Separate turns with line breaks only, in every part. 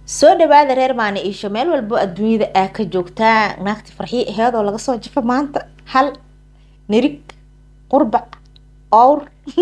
soo dhawaada reer maani iisho meel walbo adduunyada aa ka joogtaa naagti farxiyo aheedoo laga soo jafo maanta hal nirig qurbac owr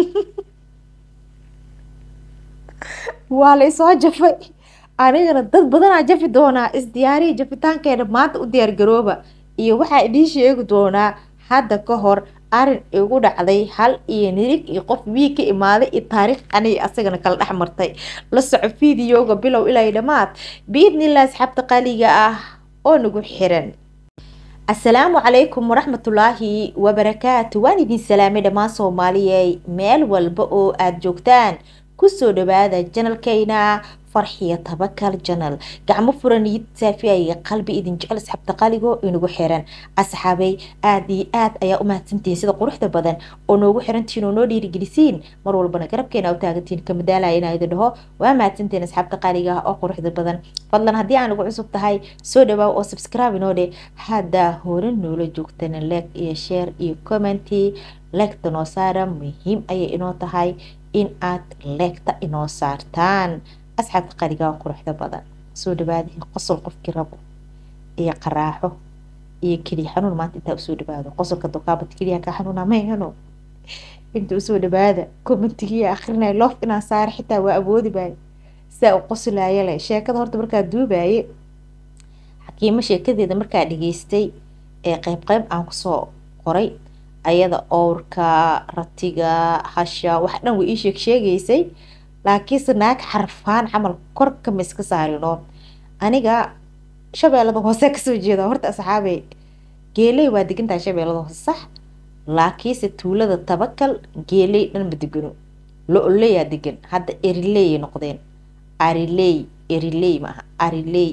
waa laysoo jafay anigana dad badanaa jafi doonaa isdiyaariya jafitaankeena maanta u diyaargarooba iyo waxaa idiin sheegi doonaa hadda ka hor arin igu dhacday hal iyo nirig iyo qof wii ka imaaday iyo taariikh aniga asagana kala dhex martay la soco fideoga bilow ilaa dhammaad biidnillah asxaabta qaliga ah oo nagu xiran asalaamu calaykum waraxmatullaahi wabarakaatu waan idin salaamay dhammaan soomaaliyey meel walba oo aada joogtaan kusoo dhawaada janalkeyna farxiya tabakal janal gacmo furan iyo saafiaya qalbi idin jecel asxaabta qaligo inagu xiran asxaabay aada iyo aad ayaa u mahadsantihiin sida quruxda badan oo noogu xirantihiin oo noo dhiirigelisiin mar walbana garabkeena u taagantihiin kamadaalaya inaa idin dhaho waa mahadsantihiin asxaabta qaliga ah oo quruxda badan fadlan haddii aan ugu cusub tahay soo dhawaaw oo subscribe inoo dhe haddaa hore noola joogtana leeg iyo share iyo commenty leegta noo saara muhiim ayay inoo tahay in aad leegta inoo saartaan asxaabta qaligaa quruxda badan soo dhawaada qosol qofkii rabo iyo qaraaxo iyo keliya xanuun maanta intaa usoo dhawaado qosolka dokaabad keliya kaa xanuuna mayhano inta usoo dhawaada commentigiiya akrinaya loof inaan saara xitaa waa awoodi baayo saa u qoslaaya leh sheekada horta markaa duubaaye xakiimo sheekadeeda markaa dhageystay ee qeyb qeyb aan kusoo qoray ayada owrka ratiga hasha wax dhan way ii sheeg sheegaysay laakiinse naag xarfaan camal korka ma iska saarino aniga shabeellada hoose kasoo jeeda horta asxaabey geeley waa degantahay shabeellada hoose sax laakiinse tuulada tabakal geeley dhan ma degano lo-oleyaa degan hadda erileyay noqdeen ariley eriley maaha ariley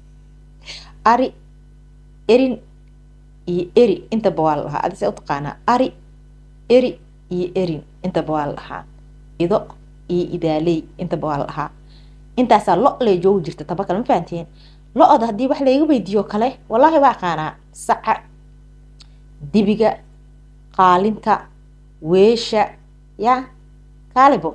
ari erin iyo eri intaba waa la dhahaa adise utaqaanaa ari eri iyo erin intaba waa la dhahaa ido iyo idaaley intaba waa la dhahaa intaasaa lo lee joogi jirta tabakal ma fahanteen lo-oda haddii wax layga weydiiyo kale wallaahi waa aqaanaa saca dibiga qaalinta weesha ya kaalibo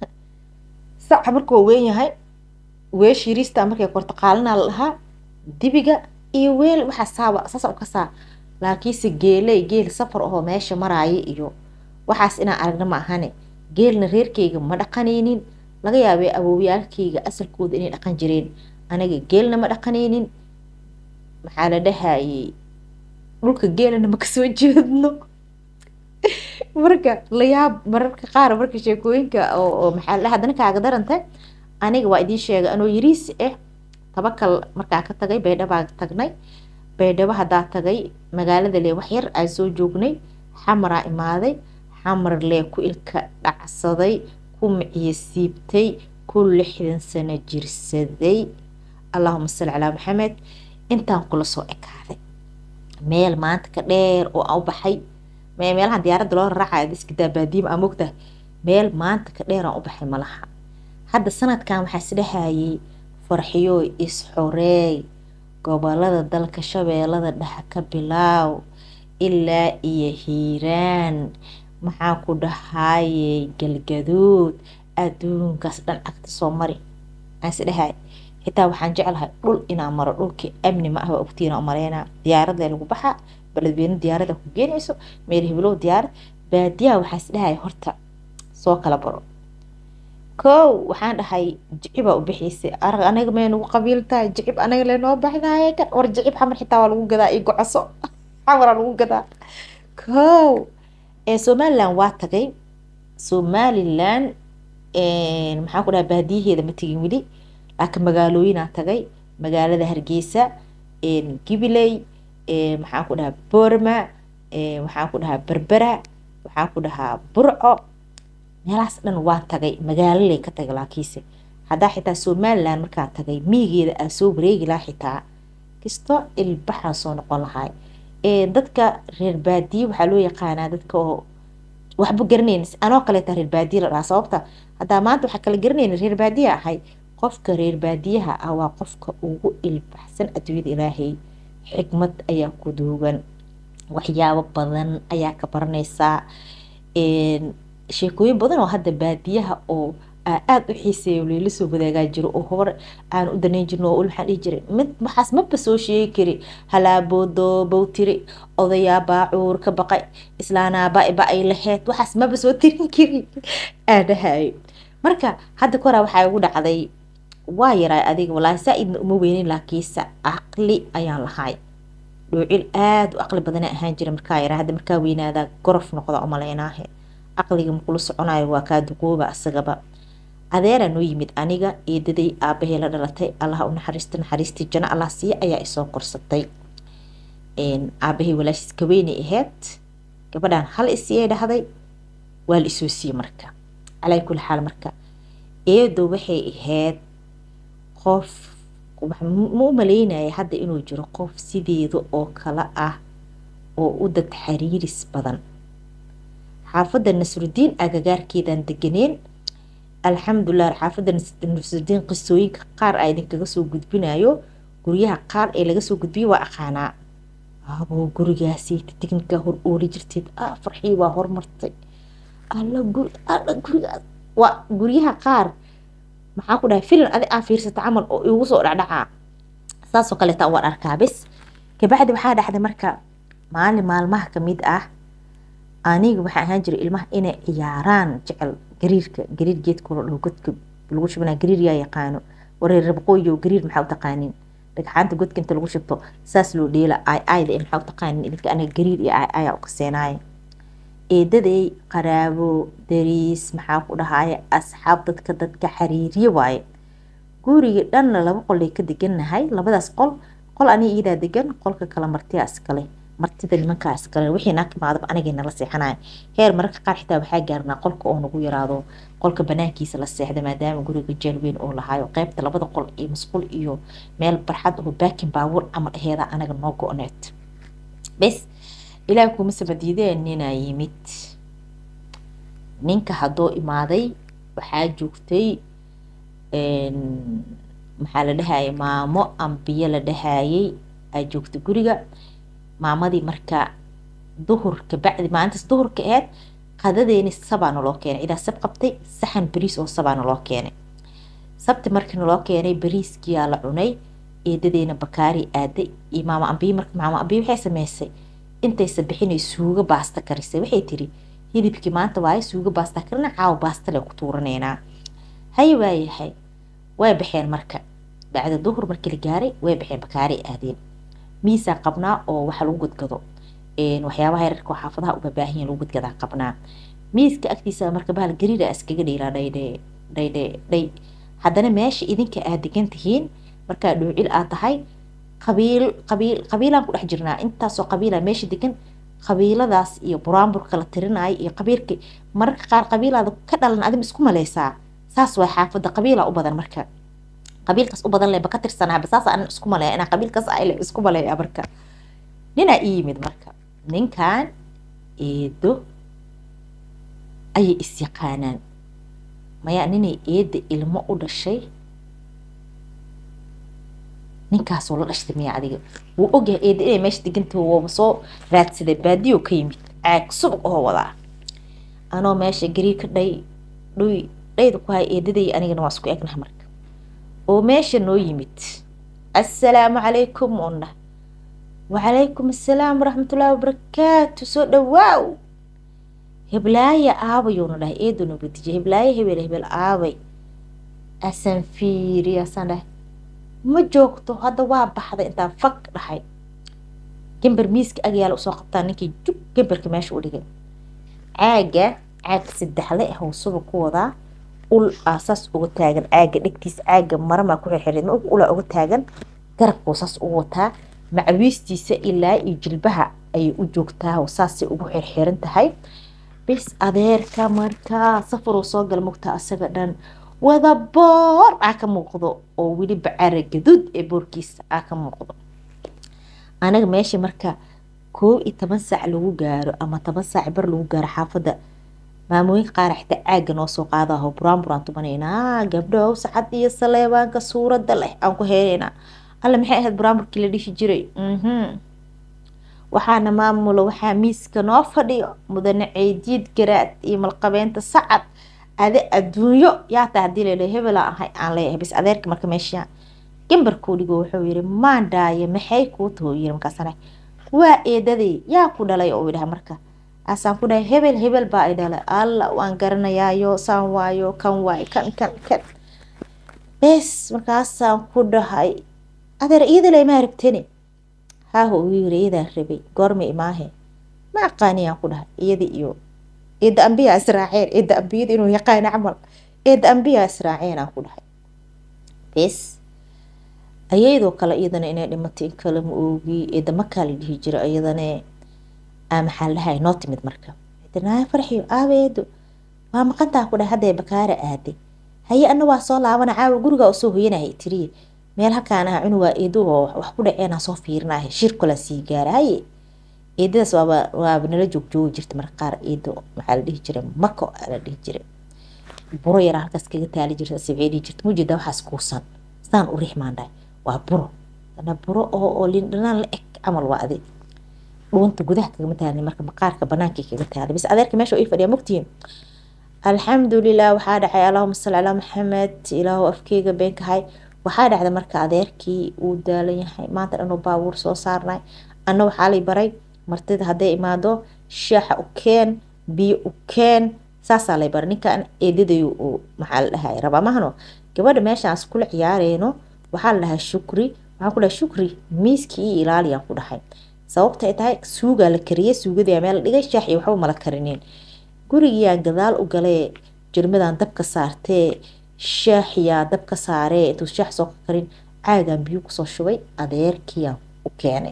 saca markuu weyn yahay weesha yariista markay korto qaalinaa la dhahaa dibiga iyo weel waxaa saaba saasa u kasaa laakiinse geeley geel safar ahoo meesha maraaya iyo waxaas inaan aragna ma ahane geelna reerkeyga ma dhaqanaynin laga yaabay awowyaalkeyga asalkooda inay dhaqan jireen aniga geelna ma dhaqanaynin maxaa la dhahayey dhulka geelana ma kasoo jeedno marka layaab mararka qaar marka sheekooyinka oo maxaa la haddana kaaga daranta aniga waa idiin sheegay anoo yariis ah tabakal markaa ka tagay baydhabaa tagnay baydhabo haddaa tagay magaalada lee waxyar aan soo joognay xamaraa imaaday xamar lee ku ilka dhacsaday ku miciyo siibtay ku lixdan sano jirsaday allahuma salli calaa maxamed intaan kula soo ekaaday meel maanta ka dheer oo aan u baxay meelahan diyaaradda loo raraacayo iskadaa baadiima aa mogtahay meel maanta ka dheer aan u baxay malaha hadda sanadkan waxaa isdhahayay farxiyo is-xoreey gobolada dalka shabeellada dhexe ka bilaaw ilaa iyo hiiraan maxaa ku dhahayey galgaduud adduunkaas dhan cagta soo mari aan isdhahay xitaa waxaan jeclahay dhul inaan maro dhulkii amni ma ah waa ogtiina maleynaa diyaarada lagu baxa beledweyne diyaarada ku geenayso meel hibilow diyaarad baadiyaha waxaa isdhahay horta soo kala baro kow waxaan dhahay jicibaa u bixiysay arag anaga may nagu qabiil tahay jicib anaga lenoo baxdaye kan war jicib xamar xitaa waa lagu gadaa iyo gocoso xamaraa lagu gadaa kow ee somalilan waa tagay somalilan maxaan ku dhaha baadiyaheeda ma tegin weli laakiin magaalooyinaa tagay magaalada hargeysa gibiley maxaan ku dhahaa boorma waxaan ku dhahaa berbera waxaan ku dhahaa burco meelahaas dhan waa tagay magaaloley ka tagay laakiinse haddaa xitaa somalilan markaa tagay miigeeda aa soo wareegi lahaa xitaa kisto ilbaxaa soo noqon lahay dadka reer baadiye waxaa loo yaqaanaa dadka oo waxba garanayn anoo kaleeta reer baadiye la dhahaa sababta haddaa maanta waxaa kala garanayna reer baadiye ahay qofka reer baadiyaha ah waa qofka ugu ilbaxsan adduunyada ilaahay xikmad ayaa ku duugan waxyaabo badan ayaa ka baranaysaa sheekooyin badan oo hadda baadiyaha oo aada u xiiseeya layla soo wadaagaa jiro oo hore aan u danayn jirno oo waxaan dhihi jiray mid waxaas maba soo sheegi kari halaaboodo bowtiri odayaa baacuur ka baqay islaanaa ba-ba ay laheyd waxaas maba soo tirin kari aadhahayo marka hadda koraa waxaa igu dhacday waa yaraa adiga walaahi saa-idna uma weynin laakiinse caqli ayaan lahay dhoocil aada u caqli badana ahaan jira markaa yaraa hadda markaa weynaadaa gorof noqda umaleynaahe caqliga makula soconayo waa kaa duqooba asagaba adeeraa noo yimid aniga eedaday aabahee la dhalatay allaha u naxariista naxariistii jano allah siiya ayaa isoo korsatay aabahey walaashiis kaweynay ahayd gabadhaan hal isiyay dhahday waa la isoo siiyey marka calaa kulli xaal marka eedo waxay ahayd qof ma u maleynaya hadda inuu jiro qof sideeda oo kale ah oo u dad xariiris badan xaafadda nasrudiin agagaarkeedaan deganeen alxamdulilah xaafadda nasrudiin qisooyinka qaar a idinkaga soo gudbinayo guryaha qaar ee laga soo gudbiyo waa aqaanaa aboo gurigaasi tignika hor ooli jirteed ah farxii waa hormartay alla guri alla gurigaas waa guryaha qaar maxaa ku dhahay filan adi aa fiirsata camal oo igu soo dhacdhacaa saasoo kaleeta waan arkaa bis kabacdi waxaa dhacday marka maalin maalmaha kamid ah aniga waxaa ahaan jiray ilmaha inay ciyaaraan jecel gariirka gariir geedkoola dhaho godka lagu shubnaa gariir yaa yaqaano wareer rabqooyo gariir maxaa u taqaanin dhagxaanta godka inta lagu shubto saas loo dheela ay ayda in maxaa u taqaanin idinka aniga gariir iyo ay ayaa u kaseenaaya eedaday qaraabo dariis maxaa ku dhahaaye asxaab dadka dadka xariiriye waaye guriga dhanna laba qolay ka degannahay labadaas qol qol aniga iyadaa degan qolka kale martiya iskale martida nimankaa iskale wixii naa timaadaba anigay nala seexanaya heer mararka qaar xitaa waxaa gaarnaa qolka oo nagu yaraado qolka banaankiisa la seexda maadaama guriga jeel weyn oo lahaayo qeybta labada qol iyo masquul iyo meel barxad oo baakin baabuur camal aheeda anaga noo go-need bes ilaah kuma sabadiideen ninaa yimid ninka haddoo imaaday waxaa joogtay maxaa la dhahayay maamo ambiyo la dhahayay aa joogtay guriga maamadii marka duhurka bacdi maalintaas duhurka aheyd qadadeeni sabaa naloo keenay cidaa sab qabtay saxan bariis oo sabaa naloo keenay sabti markii naloo keenay bariiskiyaa la cunay eedadeena bakaari aaday iyo maama ambiyo marka maama ambiyo waxay sameysay intaysa bixinay suugo baasta karisay waxay tiri hilibkii maanta waaye suugo baasta karina caawa baastale ku tuuraneynaa haye waayahay way baxeen marka bacda duhur markii la gaaray way baxeen bakaari aadeen miisaa qabnaa oo waxa lagu gadgado waxyaabaha yararka oo xaafadaha u babaahanyiin lagu gadgadaa qabnaa miiska agtiisa marka bahal gariira iskaga dhiiraa dhaydhe dhaydhe dhay haddana meesha idinka aad degan tihiin markaa dhoocil aad tahay qabiil qabiil qabiilaan ku dhex jirnaa intaasoo qabiila meesha degan qabiiladaas iyo buraanburka la tirinaayo iyo qabiilka mararka qaar qabiilaada ka dhalan adim isku maleysaa saas waa xaafadda qabiila u badan marka qabiilkaas u badan leba ka tirsanaaba saas anan isku maleeya inaa qabiilkaas ay le isku maleeya marka ninaa ii yimid marka ninkan eedo ayay isyaqaanaan mayaa ninay eedda ilmo u dhashay ninkaasoo la dhashtay miyaa adiga wuu ogyahay eedda inay meesha degantaho waaba soo raadsaday baadiyo ka yimid caag subag oo wadaa anoo meesha gariir ka dhay dhuy dhayda ku hay eedaday anigana waa isku egnaha marka oo meesha noo yimid assalaamu calaykum undhah wacalaykum assalaam waraxmatullaahi wabarakaatu soo dhawaaw heblaaya aabayuuna dhahay eeduna badijiya heblaayo hebel hebel aabay asan fiiri asaan dhahay ma joogto hadda waa baxday intaan fag dhahay gambar miiska agyaala usoo qabtaa ninkii jug gambarka meesha u dhigay caaga caag saddexle ah suba ku wadaa ul aa saas uga taagan caaga dhegtiisa caaga maramaa ku xirxireed ma ulaa uga taagan garabkuu saas ugu wataa macawiistiisa ilaa iyo jilbaha ayay u joogtaa saasay ugu xirxiran tahay bis adeerka markaa safaruu soo gala mugtaa asaga dhan wada boor aa ka muuqdo oo weliba cara gaduud ee boorkiisa aa ka muuqdo anaga meesha marka koob iyo toban saac lagu gaaro ama toban saac bar lagu gaaro xaafadda maamooyinka qaar xitaa caagga noo soo qaadaho buraan buraan tumanaynaa gabdhow sacad iyo saleebaanka suuradda leh aan ku heenaynaa alla maxay ahayd buraanburkii la dhihi jiray waxaana maamulo waxaa miiska noo fadhiyo mudane ceediid garaad iyo malqabeenta sacad ade adduunyo yaa taa hadii lele hebela ahay aan leeyahay bis adeerka marka meesha gambarkuu dhigo wuxuu yiri maandhaaye maxay kuu taho yiri markaasana waa eedaday yaa ku dhalay oo idhaha marka asaan ku dhahay hebel hebel baa i dhalay alla waan garanayaayo saan waayo kan waayo kan kan kan bes markaasaan ku dhahay adeer iyadale ma aragtani haaho uu yiri iyadaa rabay goorma imaahe ma aqaaniyaan ku dhahay iyada iyo eedda ambiyaa israaceen eedda ambiyada inuu yaqaano camal eedda ambiyaa israaceen aan ku dhahay bes ayadoo kale iyadana inay dhimatay in kale ma oogi eedda makaa la dhihi jira iyadane maxaa lahay noo timid marka naa farxiyo aabeedo waa maqantaa ku dhahay hadday bakaara aaday haye ana waa soo laabana caawa gurigaa usoo hoyanahay tiriye meel halkaan ah cunugaa eedo oo wax ku dhaceenaa soo fiirinahay shirkola sii gaara haye eedadaas waaba waaba nala joogjoogi jirta marka qaar eedo maxaa la dhihi jiray mako aa la dhihi jiray buro yaraa halkaas kaga taali jirta sibcee dhihi jirta mujeeda waxaas kuusan saan u rixmaan dhahay waa buro ana buro oo oo lindhanaan la eg camal waa adi dhuunta gudaha kagama taalin marka maqaarka banaankii kaga taalay bis adeerka meesha ii fadhiya mogtihiin alxamdulilah waxaa dhacay allahuma salli calaa maxamed ilaahu afkeyga beenkahay waxaa dhacda marka adeerkii uu daalan yahay maanta dhanuu baabuur soo saarnay anna waxaa lay baray martida hadday imaado shaaxa u keen biyo u keen saasaa lay baray ninkan eedadayu uu maxaa la dhahay rabaa mahano gabadha meeshaas kula ciyaareyno waxaa la dhahay shukri waxaan ku dhahay shukri miiskii io ilaaliyaan ku dhahay sababta ay tahay suugaa la kariyey suugadaa meel la dhigay shaax iyo waxba mala karineen gurigiyaa gadaal u galee jirmadan dabka saartee shaaxiyaa dabka saaree intuu shaax soo karin caagaan biyo kusoo shubay adeerkiyaa u keenay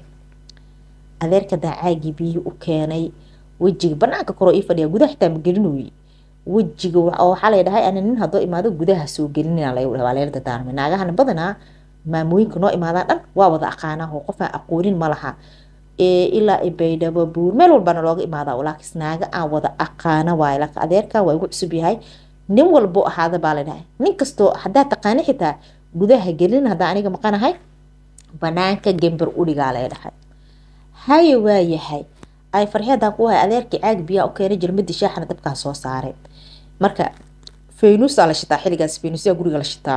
adeerka daa caagii biyo u keenay wejiga banaanka koroo ii fadhiya gudaha xitaa ma gelinoy wejiga waxaa lay dhahay ana nin haddoo imaado gudaha soo gelinina waa leela dadaarmay naagahana badanaa maamooyinka noo imaadaan dhan waa wada aqaanaa oo qofaan aqoonin ma laha ilaa baydhabo buur meel walbana looga imaadaa laakiin naaga aan wada aqaana waayo laakiin adeerka waa igu cusub yahay nin walbo ahaada baa la dhahay nin kastoo haddaa taqaani xitaa gudaha gelin haddaa aniga maqanahay banaanka gember udhigaa lay dhahay haye waa yahay ay farxeedaan ku hay adeerkii caag biyaa u keenay jirmadii shaaxana dabkaa soo saaray marka faynuusaa la shitaa xilligaas faynuusyaa guriga la shitaa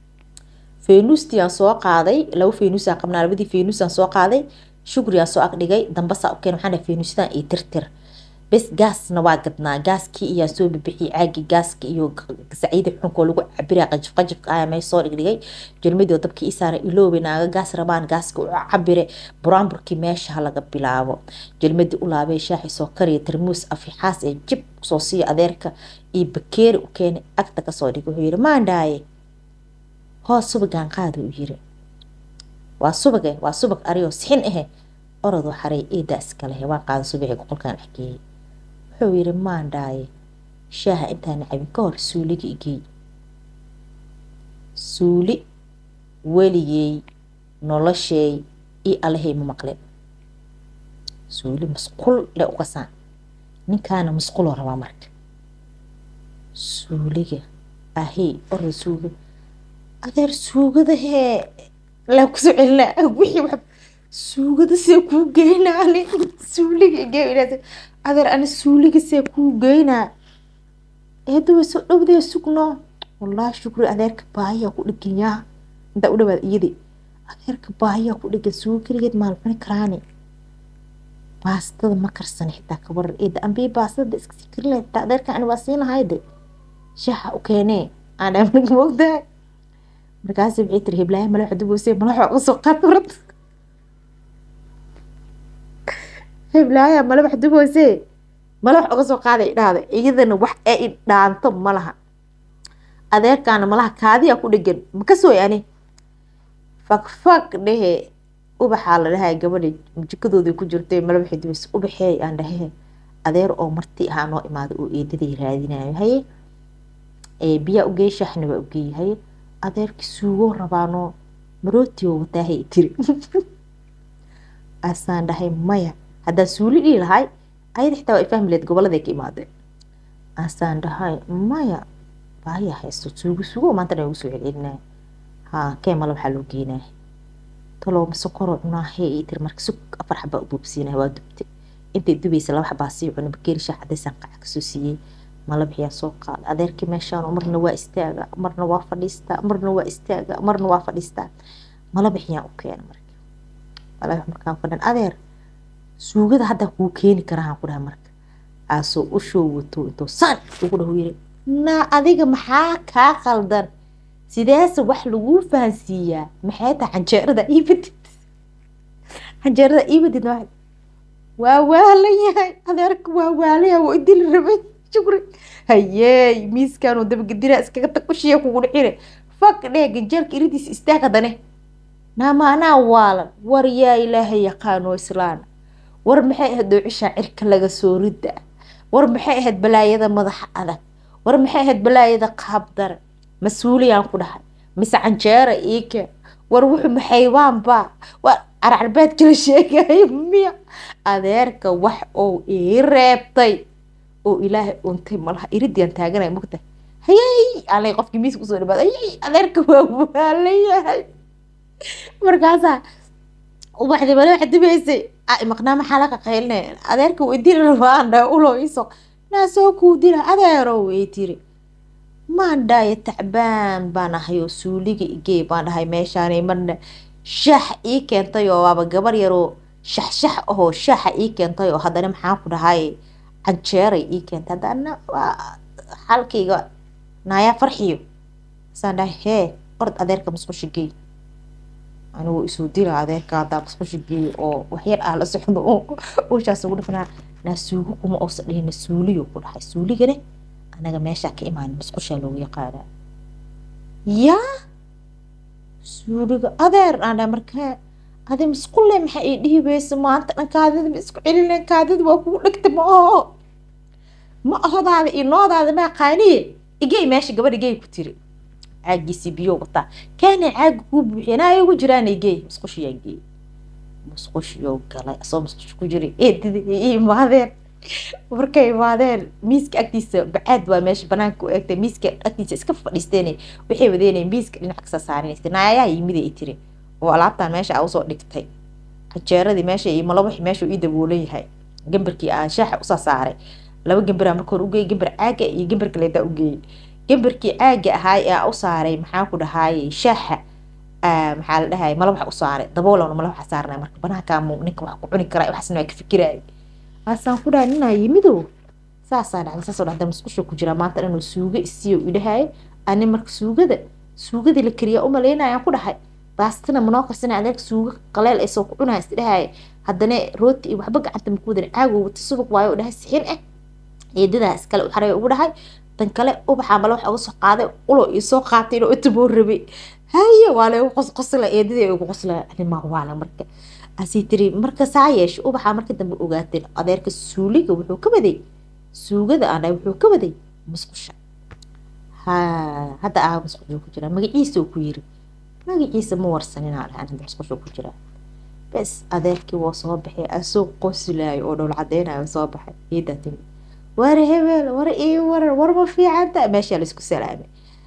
faynuustiaan soo qaaday laba faynuusaan qabnaa labadii faynuusaan soo qaaday shukriyaa soo agdhigay dambasaa u keen waxaan dhahay faynuusyadan iyo tirtir bes gaasna waa gadnaa gaaskii iyaa soo bibixiyay caagii gaaska iyo saciida xunkoo lagu cabira qajif qajifka ayaa meesha soo dhigdhigay jirmadii oo dabkii ii saaray iloobe naaga gaas rabaan gaaska u cabire buraanburkii meesha laga bilaabo jirmadii u laabay shaaxi soo kariya tarmuus afixaas ee jib soo siiya adeerka iyo bakeeri u keenay agta kasoo dhigay wuxuu yiri maandhaaye hoos subagaan qaada u yiri waa subage waa subag ariyoo sixin ahe orodoo xaray eedaa iskalehe waa qaada subaxii boqolkan axgeeyey wuxuu yiri maandhaaye shaaha intaana cabin ka hor suuliga igeey suuli weligey nolosheey io allahay ma maqlin suuli masqul le ukasaan ninkaana masquloo rabaa marka suuliga ahey orda suuga adeer suugada hee laa kusoo celinaa wixii wax suugada see kuu geynaa ani suuliga gee adeer ani suuliga see kuu geynaa eedawa soo dhowdee sugno wallaahi shukri adeerka baahiyaa ku dhiganyaa intaa u dhawaad iyadi adeerka baahiyaa ku dhigan suuga keligeed maal cuni karaani baastada ma karsana xitaa ka waran eeda ambii baastada iska sii karin lahayd xitaa adeerka ani waa siinahayde shaaxa u keenee aan dhaamnig moogdahay markaasi waxay tiri hiblaayo malaxa duboose malaxa uga soo qaad warad hiblaayaa malabax duboose malax uga soo qaaday idhaahda iyadana wax ee idhaanto ma laha adeerkaana malaha kaadiyaa ku dhegan makasooy ani fagfag dhehe ubaxaa la dhahay gabadha jikadoodii ku jirtay malabaxi duboose ubaxeey aan dhahe adeer oo marti ahaa noo imaada oo eedaday raadinayo haye biyaa ugeey shaaxna waa ugeey haye adeerki suugoo rabaano marootioo wataahay tiri asaan dhahay maya haddaa suuli dhihi lahay ayada xitaa waa fahmi lahayd gobolladay ka imaadeen asaan dhahay maya baaya haysto suugo suugo maanta dhan ugu soo celcelinaya haa kee mala waxaa loo geenaya talow ma sokoroo cunaa hee ii tiri marka sug afar xabaa u buubsiinaya waa dubtay intay dubaysa laba xabaa sii cunay bakeeri shaah cadaysaan qaca kasoo siiyey malabixiyaa soo qaada adeerkii meeshaan marna waa istaaga marna waa fadhiistaa marna waa istaaga marna waa fadhiistaa malabixiyaan u keena marka malabix markaan fadhan adeer suugada hadda kuu keeni karahaan ku dhaha marka aasoo u show wato intuu saan ugu dhahu yiri naa adiga maxaa kaa qaldan sideese wax laguu fahansiiyaa maxay tahay canjeerada iibadid canjeerada iibadid waa waalan yahay adeerka waa waalaya waa idili rabay shukri hayey miiskaanuu dabagedinaa iskaga tag ushiya kugu dhicine fak dhee ganjeelka iridiis istaag haddane naama anaa waalan war yaa ilaahay yaqaano islaana war maxay ahayd doocishaa cirka laga soo rida war maxay ahayd balaayada madaxa adag war maxay ahayd balaayada qaabdare mas-uuliyaan ku dhahay mise canjeera iike war wuxuu maxaybaanba waa carcarbeed kala sheegayo miya adeerka wax ou ii reebtay oo ilaahay untay malaha iridian taaganaya mugta hayey alay qofkii miiska usoo dhawaada hayey adeerka waa waalan yahay markaasaa ubaxdi male waxa dibaysay maqnaa maxaa laga qaylinay adeerka way dili rabaan dha ulo iso naa soo kuu dila adeero way tiri maan dhaayo tacbaan baan ahay oo suuliga igey baan dhahay meeshaanay marna shaax ii keentay oo waaba gabar yaroo shaxshax ahoo shaaxa ii keentay oo haddana maxaan ku dhahay canjeeray ii keentay haddana waa halkayga naayaa farxiyo saan dhahay hee ord adeerka musqusha gey anigu isuu dila adeerka haddaa musqusha geeyo oo waxyar ah la socdo ushaas ugu dhafnaa naa suugo kuma oosa dhihina suuliyo ku dhahay suuligane anaga meeshaa ka imaan musqushaa loogu yaqaanaa yaa suuliga adeer aan dhahay markaa adi musqulle maxaa ii dhihi weysa maanta dhan kaadida ma isku celinen kaadida waa kugu dhegta ma aho ma ahodaada iyo noodaada maa qaaniye igey meesha gabadh igey ku tiri caagiisii biyo wataa kaana caaga kuu buuxiya naa ugu jiraan igey musqushiyaa geey musqushiyoo galay asoo musqush ku jiray eedida i imaadeen markay imaadeen miiska agtiisa bacaad waa meesha banaanka u eegtay miiska agtiisa iska fadhiisteen waxay wadeeneen miiska dhinac kasa saarinaysa naayaha yimida i tiri oo alaabtaan meesha a usoo dhigtay canjeeradii meesha iyo malabaxi meesha ii daboolan yahay gambarkii aan shaaxa usaa saaray laba gambaraa marka hore ugeeyay gambar caaga iyo gambar kaleetaa ugeeyay gambarkii caaga ahaay ee u saaray maxaan ku dhahaayey shaaxa maxaa la dhahay malabax u saaray daboolana malabaxa saarnay marka banaankaa ninka wax ku cuni karaa waxaasna waa ka fikiraayay waasaan ku dhahay ninaa yimidow saasaa dhacday saasoo dhacday musqusha ku jiraa maanta dhanoo suuga isiyo idhahaye ani marka suugada suugadii la kariyaa u malaynayaan ku dhahay baastina manoo karsana adeerka suuga qaleel ay soo ku cunaya isdhahaye haddana rooti iyo waxba gacanta maku wadan caago wata subag waayo u dhahay sixin ah eedadaa iskale u xareeya ugu dhahay tan kale ubaxaa male waxa uga soo qaaday ulo iyo soo qaatay inuu itaboo rabay haye waa laygu qosqosla eedadii ugu qosla animaa waala marka asii tiri marka saa yeesha ubaxaa marka dambe ogaateen adeerka suuliga wuxuu ka waday suugada aan dhahay wuxuu ka waday musqusha ha hadda aa musqusha ku jiraa magaciisa uu ku yiri magaciisa ma warsanin aan dhahay hadda musqusha ku jiraa bes adeerkii waa soo baxay asoo qoslaayo oo dhowl cadeynayo soo baxay iidaa timi war hebel war ii warar warma fiicanta meeshaa laisku salaamay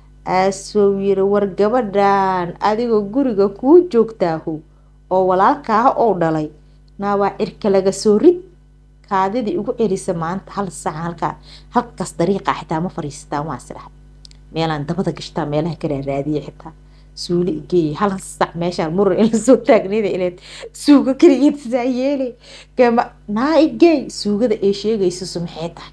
aasoo yiri war gabadhan adigoo guriga kuu joogtaahu oo walaalkaaha oo dhalay naa waa cirka laga soo rid kaadidii ugu celisa maanta hal saaca halkaa halkaas dariiqa xitaa ma fariistaan waa sirahay meelaan dabada gashtaa meelaha ka raaraadiya xitaa suuli igeey hal sac meeshaan muran in lasoo taagnayda ileed suuga keligeed sidaa yeelay kama naa igeey suugada ay sheegaysisu maxay tahay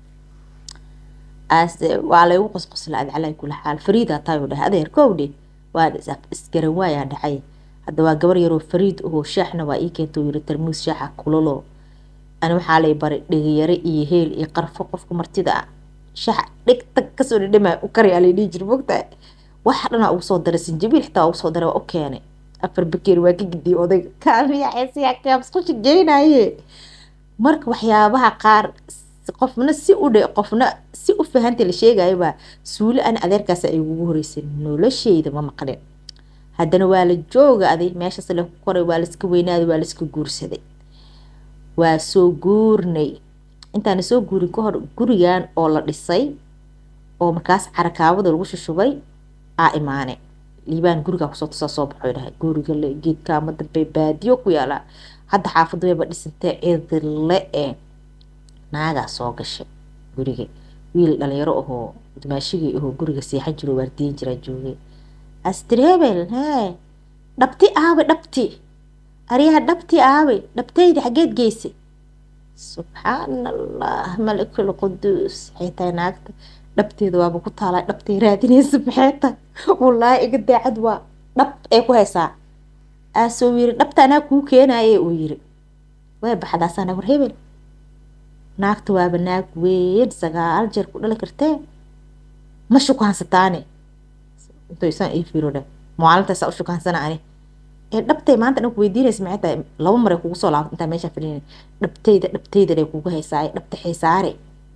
aase waa laygu qosqosla adcalay kula xaal fariida taayuu dhahay adeer kowdhe waa isgaran waayaa dhacay hadda waa gabar yaroo fariid ahoo shaaxna waa ii keenta yiri tarmuus shaaxa kulalo ani waxaa lay baray dhegayare iyo heel iyo qarfo qofka martida ah shaaxa dheg tag kasoo dhidhama u kari alay dhihi jira mogtahay waxa dhanaa ugu soo daray sinjabiil xitaa ugu soo daray waa u keenay afar bakeeri waa ka gidiyay odayga kaamiyaxeesiyaa musqusha geynaye marka waxyaabaha qaar qofna si u dhe qofna si u fahanta la sheegayo baa suuli ana adeerkaas ay ugu horeysay nolosheyda ma maqlin haddana waa la jooga aday meeshaas la koray waa laiska weynaaday waa laiska guursaday waa soo guurnay intaana soo guurin ka hor gurigan oo la dhisay oo markaas carakaabada lagu shushubay aa imaane liibaan gurigaa kusoo tusaa soo baxo dhahay guriga le geedkaama dambe baadiyo ku yaalaa hadda xaafadu wayba dhisantee cidile e naagaa soo gashay guriga wiil dhalinyaro ahoo dumaashigii ahoo guriga seexan jiro waardiyin jiraa joogay astri hebel hee dhabti aawe dhabti aryaha dhabti aawe dhabtayda xaggeed geysay subxaan allah malikul quduus waxay tahay naagta dhabteeda waaba ku taalaa dhabtay raadinaysa maxay tahay wallaahi iga daacad waa dhab ee ku haysaa aasoo yiri dhabta anaa kuu keenaye uu yiri way baxdaasaa naag war hebel naagta waaba naag weyn sagaal jeer ku dhali kartee ma shukaansataane intoysaan ii fiiro dheh maalintaasa u shukaansana ani ee dhabtay maanta dhan ku weydiinaysa maxay tahay laba maray kugu soo laabta intaa meeshaan fadhiina dhabtayda dhabtaydanay kugu haysaaye dhabta xaysaare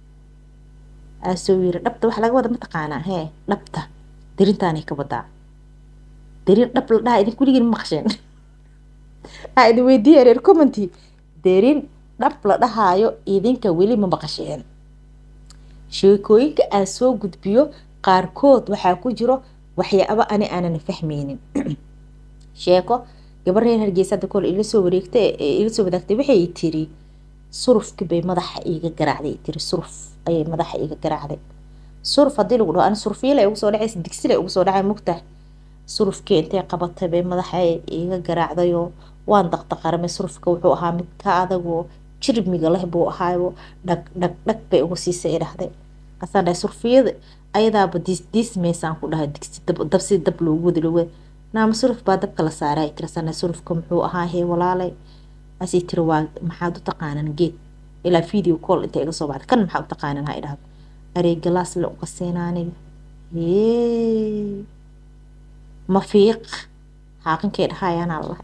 aasoo yiri dhabta waxa laga wada mataqaanaa hee dhabta dirintaanay ka wadaa derin dhab la dhaha idin kuligin ma maqsheen aa idin weydiiya reer commenty derin dhab la dhahaayo idinka weli ma maqasheen sheekooyinka aan soo gudbiyo qaarkood waxaa ku jiro waxyaabo ani aanan fahmaynin sheeko gabar reer hargeysa hadda kole ila soo wareegtay ila soo wadaagtay waxay tiri surufkii bay madaxa iiga garaacday tiri suruf ayay madaxa iiga garaacday suruf haddii lagu dhaho ani surufyala ugu soo dhacaysa digsila ugu soo dhacay mugta surufkii intay qabatay bay madaxa iiga garaacdayoo waan daqdaqaramay surufka wuxuu ahaa mid ka adagoo jirmiga leh buu ahaayo dhag dhag dhag bay ugu siisay idhahday kasaan dhahay surfiyada ayadaaba diis diismaysaan ku dhahay digsi dab si dab loogu wadi loogu wadi naama suruf baa dabka la saaray ay tirasaan surufka muxuu ahaa hee walaalay asii tiri waa maxaad u taqaanan geed ilaa video call inta iga soo baxday kan maxaa u taqaanan ha idhahdo arey galaas la uga siinaaniga yee mafiiq xaaqinkai dhahayaanaa lahay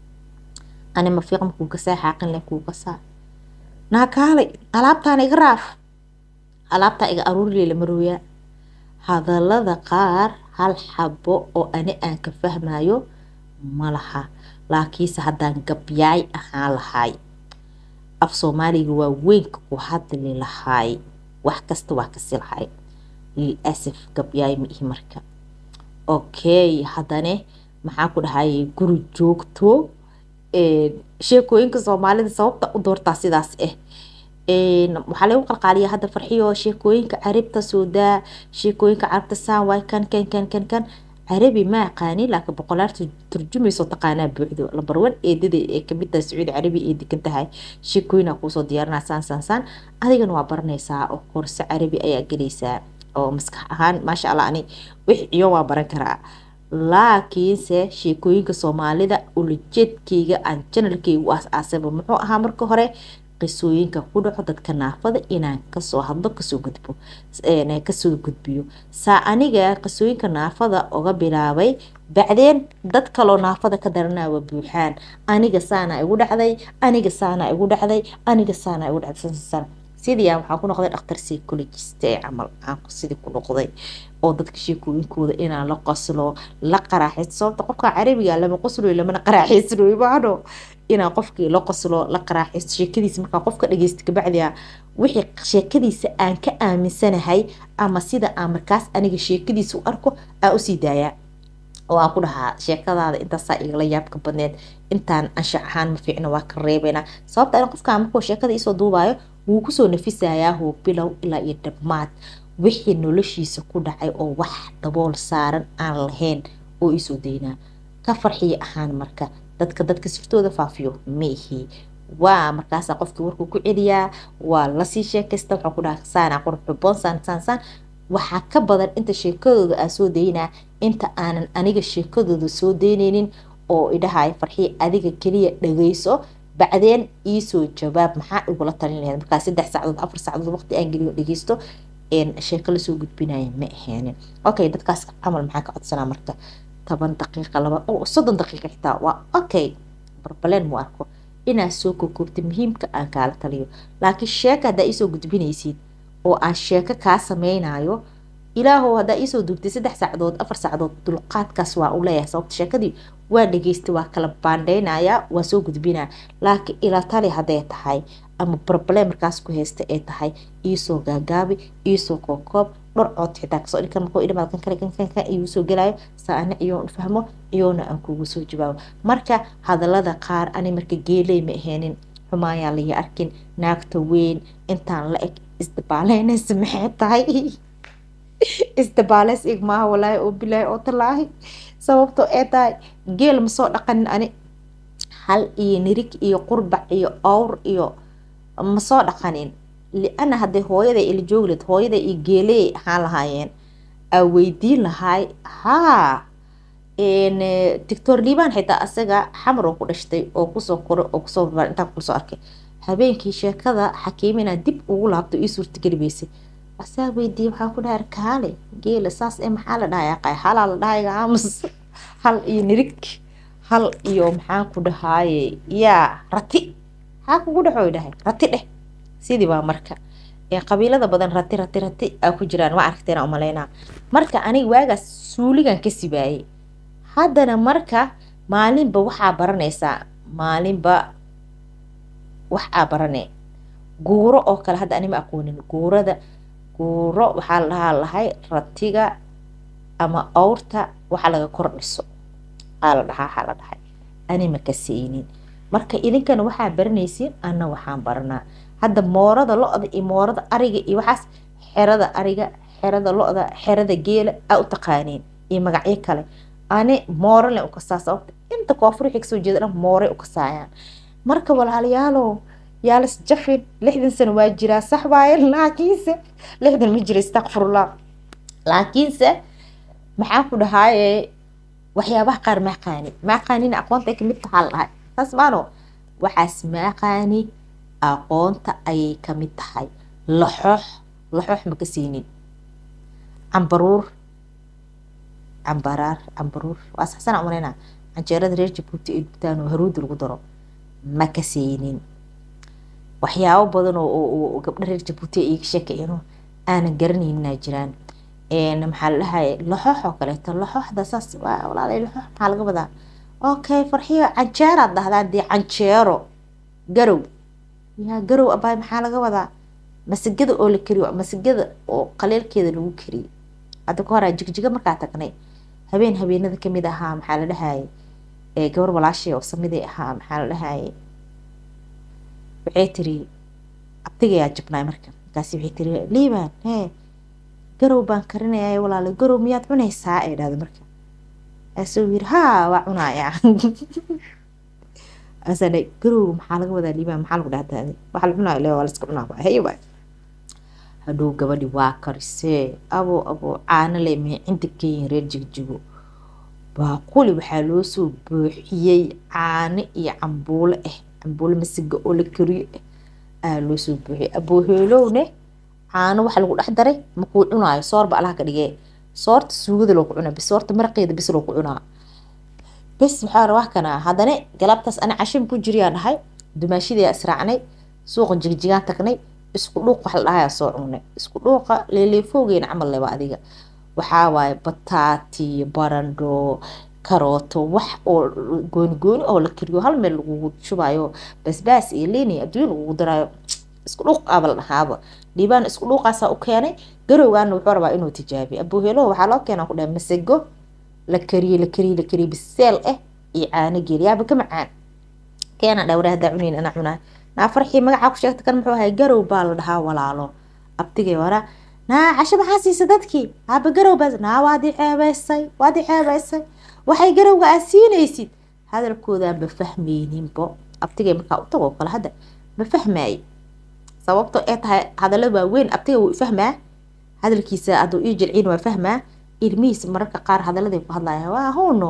ani mafiiq makuu gasaa xaaqin leh kuu gasaa naakaalay alaabtaan iga raaf alaabtaa iga aruurilee lama rooyaa hadallada qaar hal xabo oo ani aan ka fahmayo ma laha laakiinse haddaan gabyaay ahaan lahaay af soomaaliga waa weynka ku hadli lahaay wax kasta waa kasi lahaay lil asaf gabyaay ma ihi marka okay haddane maxaa ku dhahayay guri joogto sheekooyinka soomaalida sababta u doortaa sidaas ah waxaa lagu qalqaaliyaa hadda farxiyo sheekooyinka carabta soodaa sheekooyinka carabta saan waay kan kan kan kan kan carabi ma aqaani laakiin boqolaal turjumayso taqaanaa buuxdo lambar wan eedada ee kamid tahay sacuudi carabi ee degan tahay sheekooyina kuusoo diyaarinaa saan saan saan adigana waa baranaysaa oo korse carabi ayaa gelaysaa oo maskax ahaan maasha allah ani wix iyo waa baran karaa laakiinse sheekooyinka soomaalida ulajeedkeyga aan janalkeyga u aas-aasaba muxuu ahaa marka hore qisooyinka ku dhaco dadka naafada inaan kasoo hadlo kasoo gudbo kasoo gudbiyo saa aniga qisooyinka naafada uga bilaabay bacdeen dad kaloo naafada ka daranaawa buuxaan aniga saana igu dhacday aniga saana igu dhacday aniga saana igu dhacday sidii aan waxaan ku noqday dhakhtar psychologist ee camal aan sidii ku noqday oo dadka sheekooyinkooda inaan la qoslo la qaraaxaysto sababta qofka carabiga lama qosloy lamana qaraaxaysanoy maano inaan qofkii la qoslo la qaraaxaysto sheekadiisa markaa qofka dhageysta kabacdia wixii sheekadiisa aan ka aaminsanahay ama sida aan markaas aniga sheekadiisa u arko aan usii daayaa oo aan ku dhahaa sheekadaada intaasaa igala yaabka badneed intaan anshax ahaan ma fiicna waa ka reebaynaa sababta an qofka markuu sheekada iisoo duubaayo wuu kusoo nafisayaa hoo bilow ilaa iyo dhammaad wixii noloshiisa ku dhacay oo wax dabool saaran aan lahayn oo iisoo daynaa ka farxiya ahaan marka dadka dadka siftooda faafiyo maihi waa markaasaa qofkii warkuu ku celiyaa waa lasii sheekaysta waxaa ku dhaha saana qurux xuboon saan saan saan waxaa ka badan inta sheekadooda aan soo daynaa inta aanan aniga sheekadooda soo daynaynin oo idhahaya farxiya adiga keliya dhageyso bacdeen iisoo jawaab maxaa igula talin lahayd markaa saddex saacadood afar saacadood waqti aan geliyo dhageysto sheeko lasoo gudbinaya ma aheenin okay dadkaas camal maxaa ka codsanaa marka toban daqiiqa laba oo soddon daqiiqa xitaa waa okay barbaleen mu arko inaad soo kokoobta muhiimka aan kaala taliyo laakiin sheeka haddaa iisoo gudbinaysid oo aan sheeko kaa sameynayo ilaahow haddaa iisoo duubtay saddex saacadood afar saacadood dulqaadkaas waa u leeyahay sababta sheekadii waa dhageystay waa kala baandheynaya waa soo gudbinaya laakiin ilaa tali hadday tahay ama problem markaas ku haysta ay tahay iisoo gaagaabi iisoo kookoob dhor cood xitaa kasoo dhikan markuu idhamaad kan kale kan kan kan igu soo gelaayo saa ana iyoon fahmo iyoona aan kugu soo jawaabo marka hadallada qaar ani marka geeley ma aheenin xumaayaa laya arkin naagta weyn intaan la eg isdabaaleynaysa maxay tahay isdabaaleys ig maaha walaahi oo bilaahi oo talaahi sababtoo ee tahay geel ma soo dhaqanin ani hal iyo nirig iyo qurbac iyo awr iyo ma soo dhaqanin liana hadday hooyaday ila joogled hooyaday iyo geeley ahaan lahaayeen aa weydiin lahaay haa doctor liibaan xitaa asaga xamar oo ku dhashtay oo kusoo koro oo kusoo barbaar intaa kusoo arkay habeenkii sheekada xakiimina dib ugu laabto ii suurtageli weysay asaa weydiiyey waxaa ku dhahay kaale geela saas ee maxaa la dhahay aqay halaa la dhahay aamus hal iyo nirig hal iyo maxaan ku dhahaaye yaa rati maxaa kugu dhexoy dhahay rati dheh sidii baa marka qabiilada badan rati rati rati aa ku jiraan ma aragteena umaleynaa marka aniga waagaas suuligan ka sibaayey haddana marka maalinba waxaa baranaysaa maalinba wax aa barane guuro oo kale hadda anima aqoonin guurada guuro waxaa la dhahaa lahay ratiga ama awrta waxa laga kor dhiso aa la dhahaa waxaa la dhahay anima ka saynin marka idinkana waxaa baranaysiin anna waxaan baranaa hadda moorada lo-da iyo moorada ariga iyo waxaas xerada ariga xerada lo-da xerada geela aa u taqaaniin iyo magacyo kale ani moorale u kasaa sababta inta koonfur wixii kasoo jeeda dhan mooray u kasaayaan marka walaalayaalow yaalas jafin lixdan sano waa jiraa sax waaye laakiinse lixdan ma jira istakfirullah laakiinse maxaan ku dhahaaye waxyaabaha qaar ma aqaani ma aqaanin aqoonta ay kamid tahaa la dhahay saas maano waxaas ma aqaani aqoonta ayay kamid tahay laxoox laxoox ma ka siinin cambaruur cambaraar cambaruur waa saxsana umaleyna canjeerada reer jabuuti ay dubtaan oo haruudi lagu daro ma ka siinin waxyaabo badan oo gabdho reer jabuuti ay iga sheekayeen aanan garanayninaa jiraan maxaa la dhahay laxoox oo kaleeto laxooxda saas walaalay laxoox maxaa laga wadaa okay farxiyo canjeeraad dhahdaan dee canjeero garow yaa garow abaay maxaa laga wadaa masagada oo la kariyo masagada oo qaleelkeeda lagu kariyey hadda ka horaa jigjiga markaa tagnay habeen habeenada kamid ahaa maxaa la dhahaye gabar walaashay oo samiday ahaa maxaa la dhahaye waxay tiri abtigayaa jabnaay marka markaasi waxay tiri liibaan hee garow baan karinaya walaalo garow miyaad cunaysaa ay dhahda marka asuu yiri haa waa cunaaya asana garow maxaa laga wadaa liibaan maxaa lagu dhahdaa waxa la cunaayo le waa la iska cunaa hey waay hadhow gabadhi waa karisee abo abo caano le mee cinta keyin reer jigjigo baaquli waxaa loo soo buuxiyey caano iyo cambuulo ah cambuulo masiga oo la kariyo ah aa loo soo buuxiyey abooheelowne caano waxa lagu dhex daray makuu cunaayo soorba allaha ka dhigee soorta suugada loo ku cunaa bis soorta maraqeeda bis loo ku cunaa bes waxaa rabaa kana haddana galabtaas ani cashin ku jiriyaa dhahay dumaashidaa israacnay suuqa jigjigaan tagnay isku dhuuq wax la dhahayaa soo cunay isku dhuuqa leeleefowgeena camal leba adiga waxaa waaye bataati barandho karooto wax oo gooni gooni oo la kariyo hal meel lagugu shubayo basbaas iyo liin iyo adduun lagugu daraayo isku dhuuq aaba la dhahaaba dhiibaan isku dhuuqaasaa u keenay garowgaana wuxuu rabaa inuu tijaabiyo abuuheeloho waxaa loo keenaa ku dhahay masago la kariye la kariye la kariye biseel ah iyo caano geel yaaba ka macaan keena dhaa waraa haddaa cunayn anaa cunaa naa farxii magacaa ku sheegta kan muxuu ahay garow baa la dhahaa walaalo abtigay waraa naa casho maxaa siisa dadkii aaba garow baa naa waadi ceebeysay waadi ceebeysay waxay garowga aad siinaysid hadalkoodaan ma fahmayninbo abtigay markaa u tagoo kale hadda ma fahmaaye sababto ee tahay hadallo waaweyn abtiga wuu fahmaa hadalkiisa hadduu ii jilciin waa fahmaa ilmihiisa mararka qaar hadalladay ku hadlaya waa huno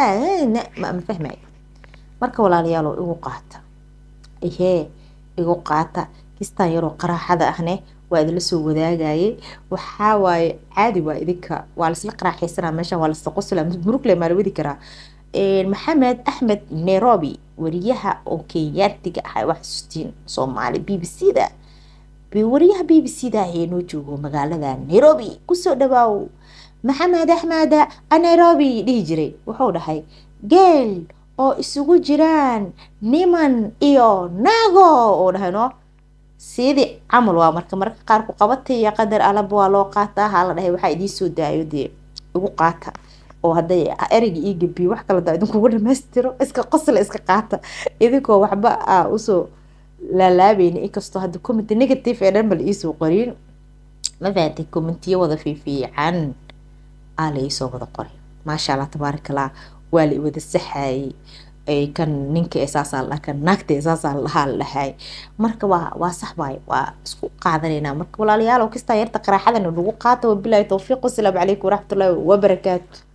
ma fahmaayo marka walaalayaalo igu qaata ihee igu qaata kistaan yaroo qaraaxada ahne waa idinla soo wadaagayay waxaa waaye caadi waa idinka waa laisla qaraaxaysanaa meeshan waa laisla qosla murugle maa la wadi karaa maxamed axmed nairobi wariyaha oo kenyaatiga ah wax xasuustiin soomaali b b c da wariyaha b b c da ayee noo joogo magaalada nairobi kusoo dhawaaw maxamed axmed nairobi dhihi jiray wuxuu dhahay geel oo isugu jiraan niman iyo nago oo dhahay no sidii camal waa marka mararka qaar ku qabatay iyo qadar alaba waa loo qaataa haa la dhahay waxaa idiin soo daayo dee igu qaata oo hadday ereyga ii gabiyo wax kala daa idinkugu dhamaystiro iska qosla iska qaata idinkoo waxba aa usoo laalaabayna inkastoo hadda commenty negative ee dhan bal iisoo qorin ma fahatay commentiyo wada fiifiican aa la iisoo wada qoray maasha allah tabaarakallah waa la iwada saxayay kan ninka esaasaa ladhaha kan naagta esaasaa ladhahaa la dhahay marka waa waa sax waay waa isku qaadanaynaa marka walaalayaal oo kastaa yarta qaraaxadana lagu qaata wabilaahi towfiiq wasalaamu calaykum waraxmatullaahi wabarakaatu